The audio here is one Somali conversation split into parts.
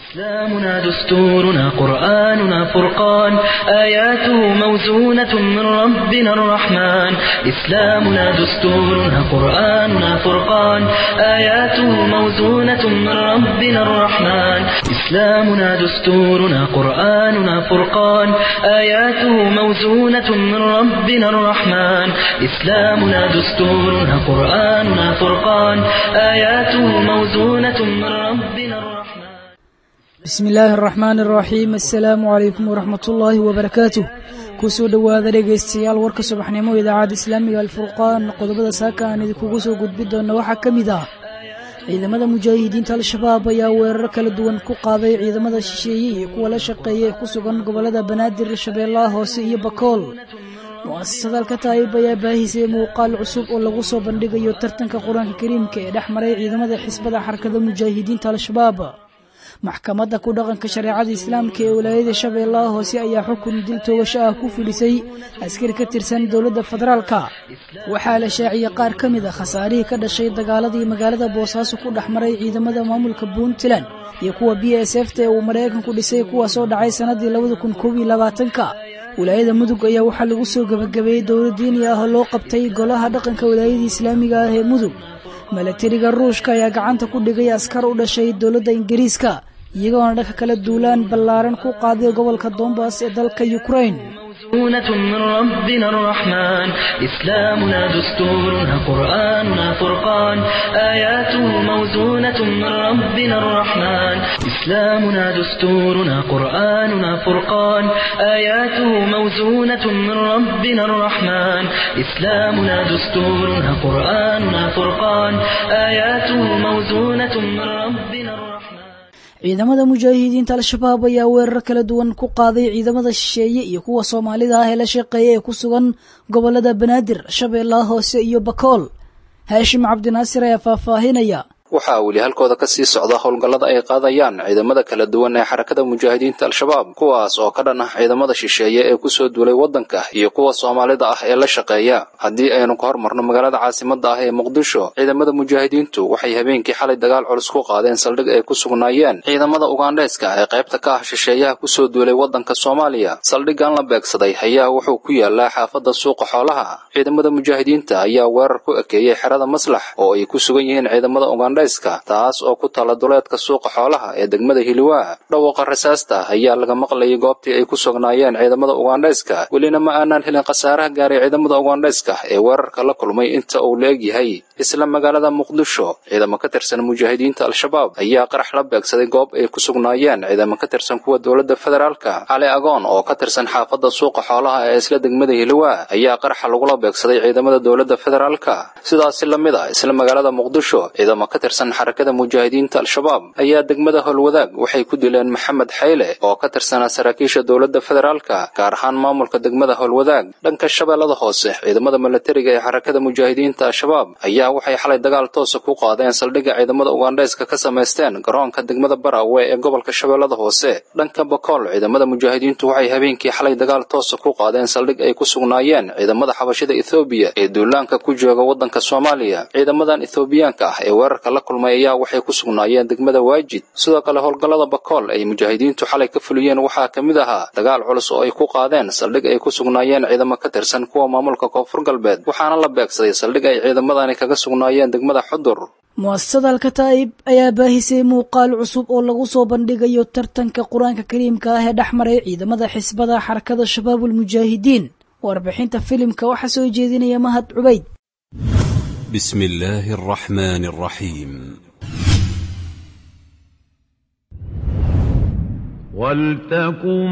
إسلامنا دستورنا قرآننا فرقان آياته موزونة من ربنا الرحمن إسلامنا دستورنا قرآننا فرقان آياته موزونة من ربنا الرحمن إسلامنا دستورنا قرآننا فرقان آياته موزونة من ربنا الرحمن إسلامنا دستورنا قرآننا فرقان آياته موزونة من ربنا الرحمن bismi illaahi araxmaan araxiim assalaamu calaykum waraxmat ullaahi wabarakaatuh kusoo dhowaada dhegaystayaal warka subaxnimo idaacadda islaamiga alfurqaan qodobada saaka aan idinkugu soo gudbi doona waxaa ka mid ah ciidamada mujaahidiinta al-shabaab ayaa weerar kala duwan ku qaaday ciidamada shisheeye iyo kuwa la shaqeeya ee ku sugan gobolada banaadir shabeellaha hoose iyo bakool mu'asasada alkataayib ayaa baahisay muuqaal cusub oo lagu soo bandhigayo tartanka qur-aanka kariimka ee dhex maray ciidamada xisbada xarakada mujaahidiinta al-shabaab maxkamadda ku dhaqanka shareecada islaamka ee walaayada shabeellaha hoose ayaa xukun dil toogasho ah ku fidhisay askari ka tirsan dowladda federaalka waxaa la shaaciyey qaar ka mid a khasaarihii ka dhashay dagaaladii magaalada boosaaso ku dhex maray ciidamada maamulka puntland iyo kuwa b s f ta ee uu maraykanku dhisay kuwaasoo dhacay sannadii labada kun koob iyo labaatanka walaayada mudug ayaa waxaa lagu soo gebagabeeyey dowlad diini ah oo loo qabtay golaha dhaqanka walaayadii islaamiga ah ee mudug milatariga ruushka ayaa gacanta ku dhigay askar u dhashay dowladda ingiriiska iyagoona dhanka kala duulaan ballaaran ku qaaday gobolka dombas ee dalka yukrain موزونة من ربنا الرحمن إسلامنا دستورنا قرآننا فرقان آياته موزونة من ربنا الرحمن إسلامنا دستورنا قرآننا فرقان آياته موزونة من ربنا الرحمن إسلامنا دستورنا قرآننا فرقان آياته موزونة من ربنا الرحمن ciidamada mujaahidiinta al-shabaab ayaa weerar kala duwan ku qaaday ciidamada shisheeye iyo kuwa soomaalida ah ee la shaqeeya ee ku sugan gobolada banaadir shabeellaha hoose iyo bakool haashim cabdinaasir ayaa faahfaahinaya waxaa weli halkooda ka sii socda howlgallada ay qaadayaan ciidamada kala duwan ee xarakada mujaahidiinta al-shabaab kuwaas oo ka dhan ah ciidamada shisheeye ee kusoo duulay waddanka iyo kuwa soomaalida ah ee la shaqeeya haddii aynu ka hormarno magaalada caasimada ah ee muqdisho ciidamada mujaahidiintu waxay habeenkii xalay dagaal culus ku qaadeen saldhig ay ku sugnaayeen ciidamada ugandheeska ee qaybta ka ah shisheeyaha kusoo duulay waddanka soomaaliya saldhiggan la beegsaday ayaa wuxuu ku yaalaa xaafadda suuqa xoolaha ciidamada mujaahidiinta ayaa weerar ku ekeeyey xerada maslax oo ay ku sugan yihiin ciidamada ugandha taas oo ku tala duleedka suuqa xoolaha ee degmada hiliwaa dhawaaqa rasaasta ayaa laga maqlayay goobtii ay ku sugnaayeen ciidamada ugandhayska welina ma aanaan helin khasaaraha gaaray ciidamada ugandhayska ee weerarka la kulmay inta uu la egyahay isla magaalada muqdisho ciidamo ka tirsan mujaahidiinta al-shabaab ayaa qarax la beegsaday goob ay ku sugnaayeen ciidamo ka tirsan kuwa dowladda federaalka cali agoon oo ka tirsan xaafadda suuqa xoolaha ee isla degmada hiliwaa ayaa qaraxa lagula beegsaday ciidamada dowladda federaalka sidaasi la mid a isla magaalada muqdisho ciidamo ka tirsan xarakada mujaahidiinta al-shabaab ayaa degmada howlwadaag waxay ku dileen maxamed xayle oo ka tirsanaa saraakiisha dowladda federaalka gaar ahaan maamulka degmada howlwadaag dhanka shabeellada hoose ciidamada milatariga ee xarakada mujaahidiinta al-shabaab ayaa waxay xalay dagaal toosa ku qaadeen saldhigga ciidamada ugandhayska ka samaysteen garoonka degmada barawe ee gobolka shabeellada hoose dhanka bakool ciidamada mujaahidiintu waxay habeenkii xalay dagaal toosa ku qaadeen saldhig ay ku sugnaayeen ciidamada xabashida ethoobiya ee duulaanka ku jooga waddanka soomaaliya ciidamadan ethoobiyaanka ah ee weerarka la kulmay ayaa waxay ku sugnaayeen degmada waajid sidoo kale howlgallada bakool ay mujaahidiintu xalay ka fuliyeen waxaa ka mid ahaa dagaal culus oo ay ku qaadeen saldhig ay ku sugnaayeen ciidamo ka tirsan kuwa maamulka koonfur galbeed waxaana la beegsaday saldhig ay ciidamadani kaga sugnaayeen degmada xudur mu'asasada alkataa'ib ayaa baahisay muuqaal cusub oo lagu soo bandhigayo tartanka qur-aanka kariimka ah ee dhex maray ciidamada xisbada xarakada shabaabulmujaahidiin warbixinta filimka waxaa soo jeedinaya mahad cubayd بسم الله الرحمن الرحيم ولتكن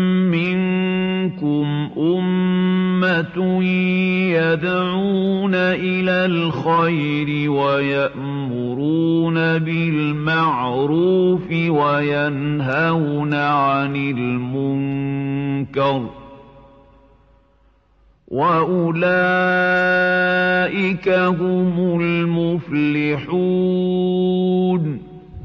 منكم أمة يدعون إلى الخير ويأمرون بالمعروف وينهون عن المنكر وأولئك هم المفلحون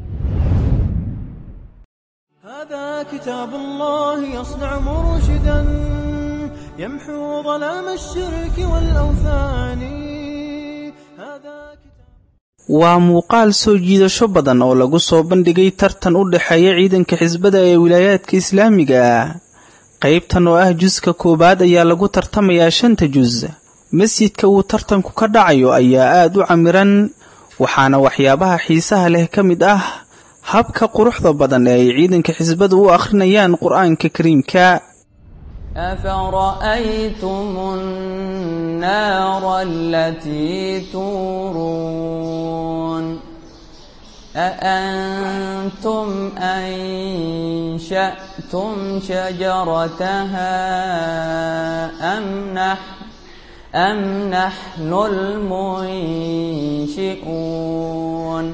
هذا كتاب الله يصنع مرشدا يمحو ظلام الشرك والأوثان هذا كتاب waa muuqaal soo jiidasho badan oo lagu soo bandhigay tartan u dhexeeya ciidanka xisbada ee wilaayaadka islaamiga qaybtan oo ah juska koowaad ayaa lagu tartamayaa shanta jus masjidka uu tartanku ka dhacayo ayaa aad u camiran waxaana waxyaabaha xiisaha leh ka mid ah habka quruxda badan ee ay ciidanka xisbadu u akhrinayaan qur-aanka kariimka أفرأيتم النار التي تورون أأنتم أنشأتم شجرتها أم نحن أم نحن المنشئون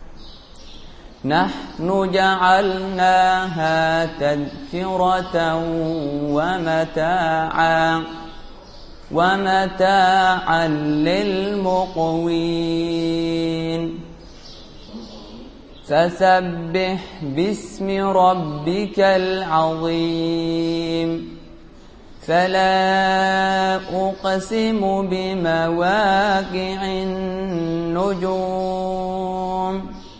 نحن جعلناها تذكرة ومتاعا ومتاعا للمقوين فسبح باسم ربك العظيم فلا أقسم بمواقع النجوم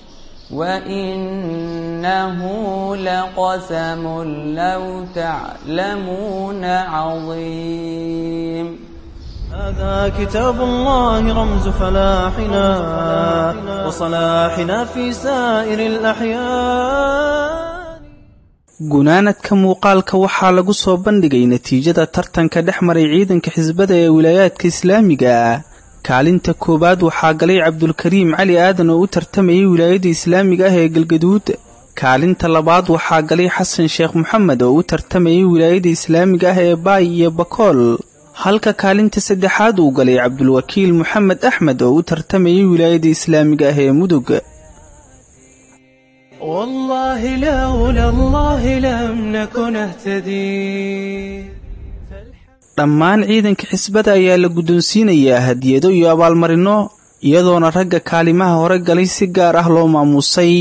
وإنه لقسم لو تعلمون عظيم هذا كتاب الله رمز فلاحنا وصلاحنا في سائر الأحيان gunaanadka muuqaalka waxaa lagu soo bandhigay natiijada tartanka dhex maray ciidanka xisbada ee wilaayaadka islaamiga kaalinta koowaad waxaa galay cabdulkariim cali aadan oo u tartamayay wilaayada islaamiga ah ee galgaduud kaalinta labaad waxaa galay xasan sheekh moxamed oo u tartamayay wilaayada islaamiga ah ee baay iyo bakool halka kaalinta saddexaad uu galay cabdulwakiil moxamed axmed oo u tartamayay wilaayada islaamiga ah ee mudug والله لولا الله لم نكن اهتدي dhammaan ciidanka xisbada ayaa la guddoonsiinayaa hadiyado iyo abaalmarinno iyadoona ragga kaalimaha hore galay si gaar ah loo maamuusay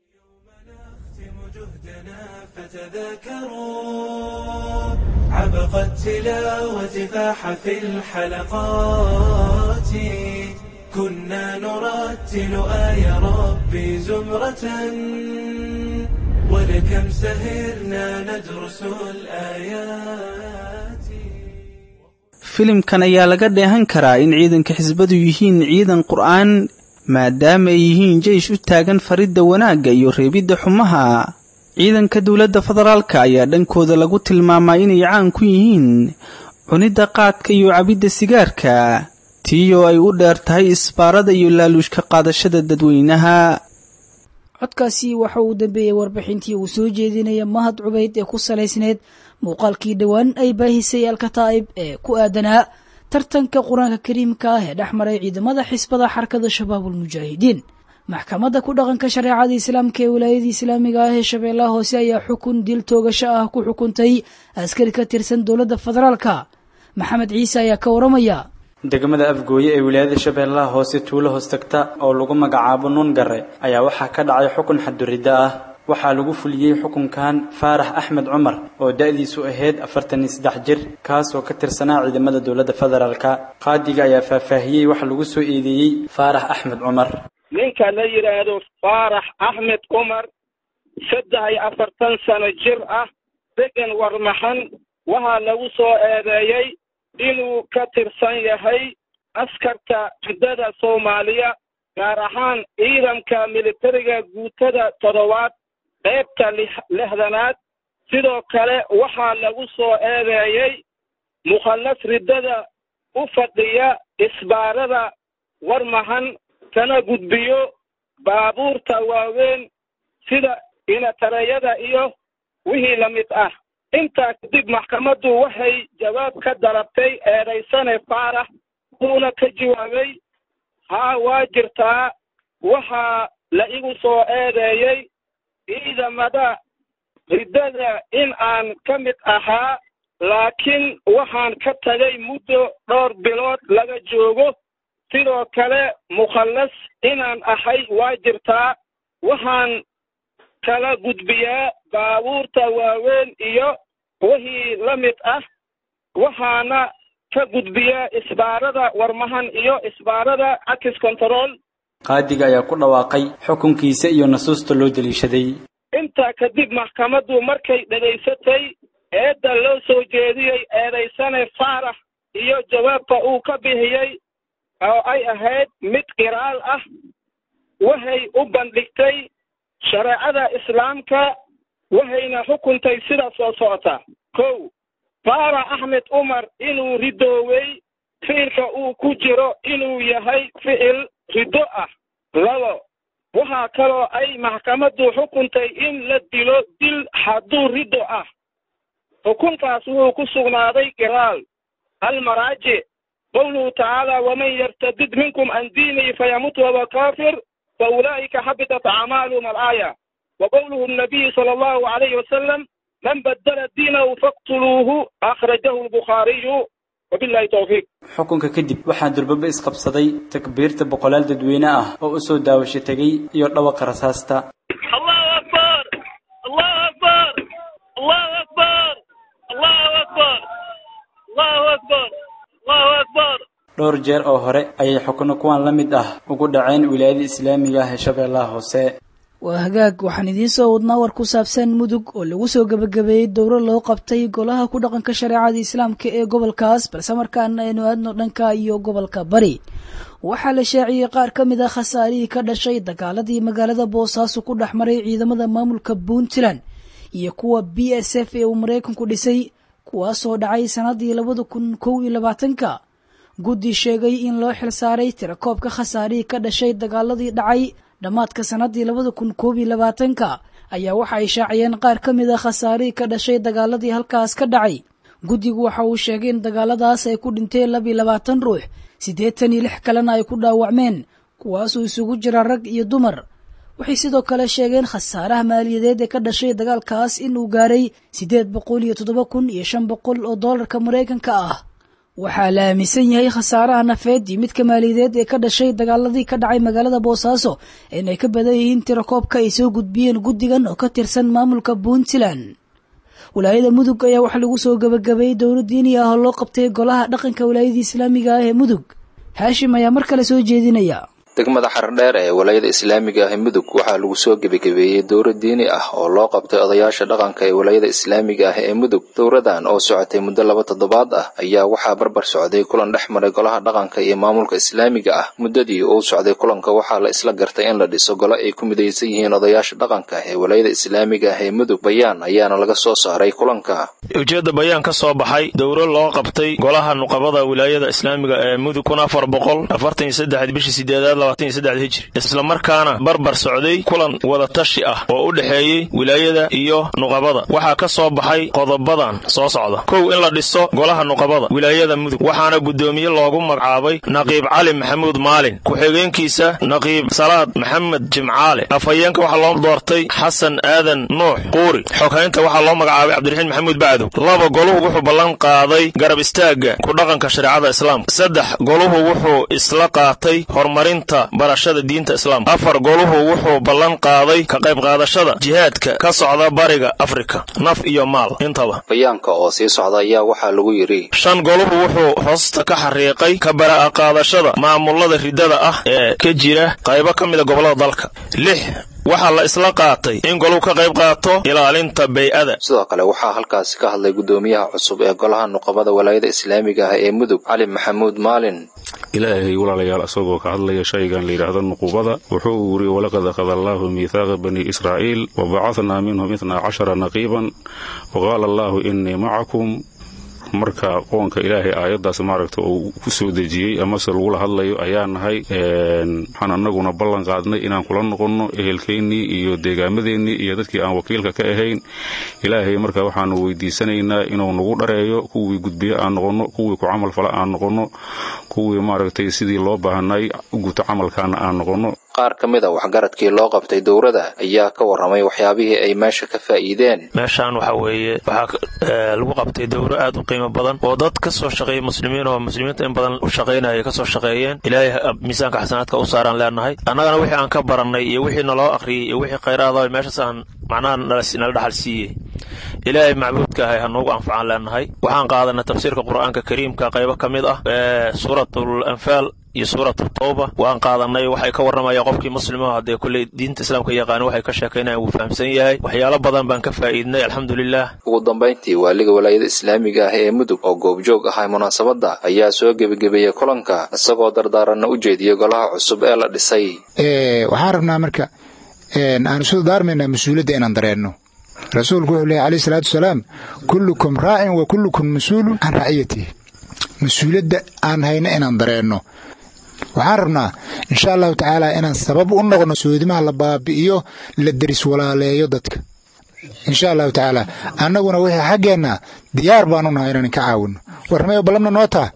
عبق التلاوة فاح في الحلقات كنا نرتل آي ربي زمرة ولكم سهرنا ندرس الآيات filimkan ayaa laga dheehan karaa in ciidanka xisbadu yihiin ciidan qur'aan maadaama ay yihiin jeish u taagan faridda wanaagga iyo reebidda xumaha ciidanka dowladda federaalka ayaa dhankooda lagu tilmaamaa inay caan ku yihiin cunidda qaadka iyo cabidda sigaarka tiiyoo ay u dheer tahay isbaarada iyo laaluushka qaadashada dadweynaha codkaasi waxa uu dambeeyey warbixintii uu soo jeedinaya mahad cubayd ee ku salaysneed muuqaalkii dhowaan ay baahisay alkataa'ib ee ku aadanaa tartanka qur-aanka kariimka ah ee dhex maray ciidamada xisbada xarakada shabaabulmujaahidiin maxkamadda ku dhaqanka shareecada islaamka ee wilaayada islaamiga ah ee shabeellaha hoose ayaa xukun dil toogasho ah ku xukuntay askari ka tirsan dowladda federaalka maxamed ciise ayaa ka waramaya degmada afgooye ee wilaayada shabeellaha hoose tuulo hoos tagta oo lagu magacaabo nuun gare ayaa waxaa ka dhacay xukun xaduriddo ah waxaa lagu fuliyey xukunkan faarax axmed cumar oo da-diisu ahayd afartan iyo saddex jir kaasoo ka tirsanaa ciidamada dowladda federaalka qaadiga ayaa faahfaahiyey waxa lagu soo eedeeyey faarax axmed cumar ninka la yidhaahdo faarax axmed cumar saddex iyo afartan sano jir ah degan warmaxan waxaa lagu soo eedeeyey inuu ka tirsan yahay askarta jiddada soomaaliya gaar ahaan ciidanka militariga guutada toddobaad qaybta lixdanaad sidoo kale waxaa lagu soo eedeeyey mukhallas riddada u fadhiya isbaarada warmahan kana gudbiyo baabuurta waaweyn sida inatareyada iyo wixii la mid ah intaa kadib maxkamaddu waxay jawaab ka dalabtay eedaysane faarax wuuna ka jawaabay haa waa jirtaa waxaa la igu soo eedeeyey ciidamada riddada in aan ka mid ahaa laakiin waxaan ka tagay muddo dhowr bilood laga joogo sidoo kale mukhallas inaan ahay waa jirtaa waxaan kala gudbiyaa baabuurta waaweyn iyo wixii la mid ah waxaana ka gudbiyaa isbaarada warmahan iyo isbaarada access control qaadiga ayaa ku dhawaaqay xukunkiisa iyo nasuusta loo deliishaday intaa kadib maxkamaddu markay dhegaysatay eedda loo soo jeediyey eedaysane faarax iyo jawaabta uu ka bixiyey oo ay ahayd mid qiraal ah waxay u bandhigtay shareecada islaamka waxayna xukuntay sida soo socota kow faarax axmed cumar inuu ridoowey ficilka uu ku jiro inuu yahay ficil riddo ah labo waxaa kaloo ay maxkamaddu xukuntay in la dilo dil hadduu riddo ah xukunkaas wuxuu ku sugnaaday qiraal almaraajic qowluhu tacaala waman yartadid minkum can diinihi fayamut wahuwa kaafir fa ulaa'ika xabitat acmaaluhum alaaya wa qowluhu nabiyi sala allahu calayhi wasalam man badala diinahu faqtuluuhu akhrajahu albukhaariyu wabillahi towfiiq xukunka kadib waxaa durbaba isqabsaday takbiirta boqolaal dadweyne ah oo u soo daawasho tegey iyo dhawaqa rasaasta allahu akbar allahu akbar allahu akbar allahu akbar allahu akbar allahu akbar dhowr jeer oo hore ayay xukuno kuwan la mid ah ugu dhaceen wilaayada islaamiga ah ee shabeellaha hoose waa hagaag waxaan idiin soo wadnaa war ku saabsan mudug oo lagu soo gebagabeeyey dowro loo qabtay golaha ku dhaqanka shareecada islaamka ee gobolkaas balse markaana aynu aadno dhanka iyo gobolka bari waxaa la shaaciyey qaar ka mid a khasaarihii ka dhashay dagaaladii magaalada boosaaso ku dhex maray ciidamada maamulka puntland iyo kuwa b s f ee uu maraykanku dhisay kuwaasoo dhacay sannaddii labada kun kow iyo labaatanka guddi sheegay in loo xilsaaray tirakoobka khasaarihii ka dhashay dagaaladii dhacay dhammaadka sannaddii labada kun koob iyo labaatanka ayaa waxa ay shaaciyeen qaar ka mid a khasaarihii ka dhashay dagaaladii halkaas ka dhacay guddigu waxa uu sheegay in dagaaladaas ay ku dhinteen laba iyo labaatan ruux siddeetan iyo lix kalena ay ku dhaawacmeen kuwaasuu isugu jira rag iyo dumar waxay sidoo kale sheegeen khasaaraha maaliyadeed ee ka dhashay dagaalkaas inuu gaaray siddeed boqol iyo toddoba kun iyo shan boqol oo doolarka maraykanka ah waxaa la aaminsan yahay khasaaraha nafeed iyo midka maaliyadeed ee ka dhashay dagaaladii ka dhacay magaalada boosaaso inay ka badan yihiin tirakoobka ay soo gudbiyeen guddigan oo ka tirsan maamulka puntland walaayada mudug ayaa waxaa lagu soo gebagabeeyey dowla diini ah oo loo qabtay golaha dhaqanka walaayada islaamiga ah ee mudug haashim ayaa mar kale soo jeedinaya degmada xardheer ee walaayada islaamiga ah ee mudug waxaa lagu soo gebagabeeyey dowro diini ah oo loo qabtay odayaasha dhaqanka ee walaayada islaamiga ah ee mudug dowradan oo socotay muddo laba toddobaad ah ayaa waxaa barbar socday kulan dhex maray golaha dhaqanka iyo maamulka islaamiga ah muddadii uu socday kulanka waxaa la isla gartay in la dhiso golo ay ku midaysan yihiin odayaasha dhaqanka ee walaayada islaamiga ah ee mudug bayaan ayaana laga soo saaray kulanka ujeedda bayaan ka soo baxay dowro loo qabtay golaha nuqabada wilaayada islaamiga ee mudug kun afar boqol afartan iyo saddex bishii sideedaad hijri islamarkaana barbar socday kulan wadatashi ah oo u dhexeeyey wilaayada iyo nuqabada waxaa ka soo baxay qodobadan soo socda kow in la dhiso golaha nuqabada wilaayada mudug waxaana guddoomiye loogu magacaabay naqiib cali maxamuud maalin ku-xigeenkiisa naqiib salaad maxamed jimcaale afhayeenka waxaa loo doortay xasan aadan nuux quuri xoghaynta waxaa loo magacaabay cabdiraxiin maxamuud bacdow laba goluhu wuxuu ballan qaaday garab istaagga ku dhaqanka shareecada islaamka saddex goluhu wuxuu isla qaatay horumarinta barashada diinta islaamka afar goluhu wuxuu ballan qaaday ka qayb qaadashada jihaadka ka socda bariga afrika naf iyo maal intaba bayaanka oo sii socda ayaa waxaa lagu yidhi shan goluhu wuxuu hoosta ka xariiqay ka bara'a qaadashada maamulada riddada ah ee ka jira qaybo ka mida gobollada dalka lix waxaa la isla qaatay in goluhu ka qayb qaato ilaalinta bay-ada sidoo kale waxaa halkaasi ka hadlay guddoomiyaha cusub ee golaha nuqabada walaayada islaamiga ah ee mudug cali maxamuud maalin ilaahay walaalayaal asagoo ka hadlaya shaygan layidhaahdo nuqubada wuxuu yiri walaqad akhada allaahu miithaaqa bani israa'iil wa bacadnaa minhum itnaa cashara naqiiban wa qaala allaahu innii macakum marka qoonka ilaahay aayaddaas maaragta uu ku soo dejiyey amase lagula hadlayo ayaa nahay waxaan annaguna ballan qaadnay inaan kula noqonno ehelkeennii iyo deegaamadeennii iyo dadkii aan wakiilka ka ahayn ilaahay marka waxaanu weydiisanaynaa inuu nagu dhareeyo kuwii gudbiye aan noqonno kuwii ku camal fala aan noqonno kuwii maaragtay sidii loo baahanay u guto camalkaana aan noqonno qaar ka mid a waxgaradkii loo qabtay dowrada ayaa ka warramay waxyaabihii ay meesha ka faa'iideen meeshaan waxa weeye waxaa lagu qabtay dowro aad u qiimo badan oo dad ka soo shaqeeya muslimiin oo muslimiinta in badan u shaqaynaya ka soo shaqeeyeen ilaahay miisaanka xasanaadka u saaraan leenahay annagana wixii aan ka barannay iyo wixii naloo akhriyey iyo wixii khayraada meeshaas aan macnaha nala dhaxal siiyey ilaahay macbuudka ahay ha noogu anfacaan leenahay waxaan qaadanay tafsiirka qur'aanka kariimka qaybo ka mid ah suuratul anfaal iyo suuratu tawba waan qaadanay waxay ka warramayaan qofkii muslimaho haddee kulley diinta islaamka yaqaana waxay ka sheekaynayan wuu fahamsan yahay waxyaalo badan baan ka faa'iidnay alxamdulilah ugu dambayntii waaliga walaayada islaamiga ah ee mudug oo goobjoog ahay munaasabadda ayaa soo gebagebeeyey kulanka isagoo dardaaranna u jeediyey golaha cusub ee la dhisay waxaan rabnaa marka aan isu daarmaynaa mas-uuliyadda inaan dareenno rasuulku wuxuu leehay alayh salaatu wasalaam kullukum raacin wa kullukum mas-uulun can raaciyatihi mas-uuliyadda aan hayno inaan dareenno waxaan rabnaa insha allahu tacaala inaan sabab u noqno soodimaha la baabi'iyo la deris walaaleeyo dadka insha allahu tacaala annaguna wixii xaggeenna diyaar baanu nahay inaan ka caawinno warramay ballamna noo taha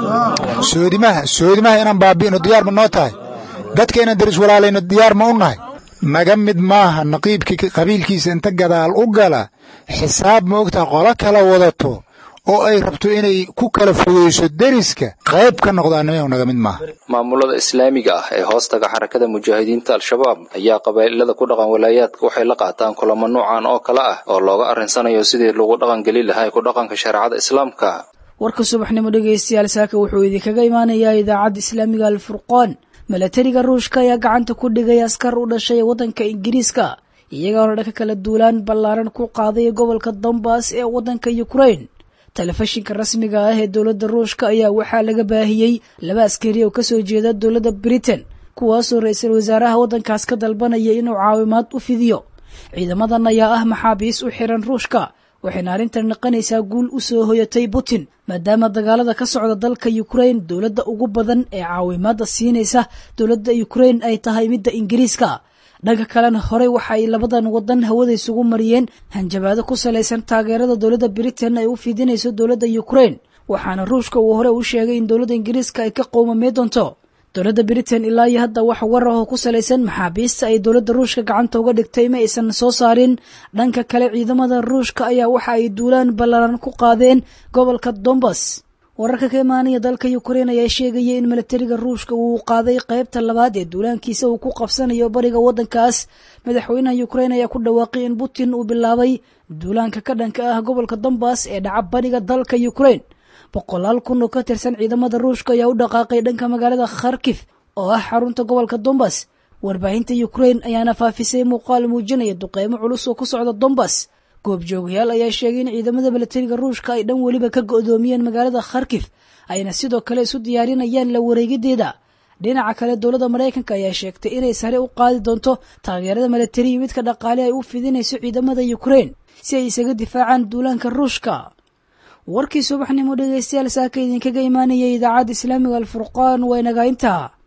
soodimaha soodimaha inaan baabi'ino diyaar ma noo tahay dadka inaan deris walaalayno diyaar ma u nahay naga mid maaha naqiibkii qabiilkiisa inta gadaal u gala xisaab ma ogtaha qolo kala wadato oo ay rabto inay ku kala fogeyso deriska qayb ka noqdaanimo naga mid maaha maamulada islaamiga ah ee hoostaga xarakada mujaahidiinta al-shabaab ayaa qabaa'ilada ku dhaqan walaayaadka waxay la qaataan kulamo noocan oo kale ah oo looga arrinsanayo sidii lagu dhaqangeli lahaa ku dhaqanka shareecada islaamka warka subaxnimo dhegaystayaal saaka wuxuu idinkaga imaanayaa idaacadda islaamiga alfurqaan milatariga ruushka ayaa gacanta ku dhigay askar u dhashay waddanka ingiriiska iyagoona dhanka kala duulaan ballaaran ku qaaday gobolka donbass ee waddanka ukrain telefishinka rasmiga ah ee dowladda ruushka ayaa waxaa laga baahiyey laba askari oo kasoo jeeda dowladda britain kuwaasoo ra-iisul wasaaraha waddankaas ka dalbanaya inuu caawimaad u fidiyo ciidamadan ayaa ah maxaabiis u xiran ruushka waxayna arrintan naqanaysaa guul u soo hoyatay putin maadaama dagaalada ka socda dalka ukrain dowladda ugu badan ee caawimaadda siinaysa dowladda ukrain ay tahay midda ingiriiska dhanka kalena horey waxa ay labadan wadan hawada isugu mariyeen hanjabaado ku salaysan taageerada dowladda britain ay u fidinayso dowladda ukrain waxaana ruushka uu hore u sheegay in dowladda ingiriiska ay ka qowmamey doonto dowladda britain ilaa iyo hadda wax war ahoo ku salaysan maxaabiista ay dowladda ruushka gacanta uga dhigtay ma aysan soo saarin dhanka kale ciidamada ruushka ayaa waxa ay duulaan ballaaran ku qaadeen gobolka dombas wararka ka imaanaya dalka ukrain ayaa sheegaya in milatariga ruushka uu qaaday qaybta labaad ee duulaankiisa uu ku qabsanayo bariga waddankaas madaxweynaha ukrain ayaa ku dhawaaqay in putin uu bilaabay duulaanka ka dhanka ah gobolka dombas ee dhaca bariga dalka ukrain boqolaal kun oo ka tirsan ciidamada ruushka ayaa u dhaqaaqay dhanka magaalada kharkif oo ah xarunta gobolka dombas warbaahinta ukrain ayaana faafisay muuqaal muujinaya duqeymo culus oo ku socda dombas goobjoogayaal ayaa sheegay in ciidamada milatariga ruushka ay dhan weliba ka go'doomiyeen magaalada kharkif ayna sidoo kale isu diyaarinayaan la wareegideeda dhinaca kale dowladda maraykanka ayaa sheegtay inay sare u qaadi doonto taageerada milatari iyo midka dhaqaale ay u fidinayso ciidamada ukrain si ay isaga difaacaan duulaanka ruushka warkii subaxnimo dhegaystayaal saaka idinkaga imaanayay idaacadda islaamiga alfurqaan waa inagaa intaa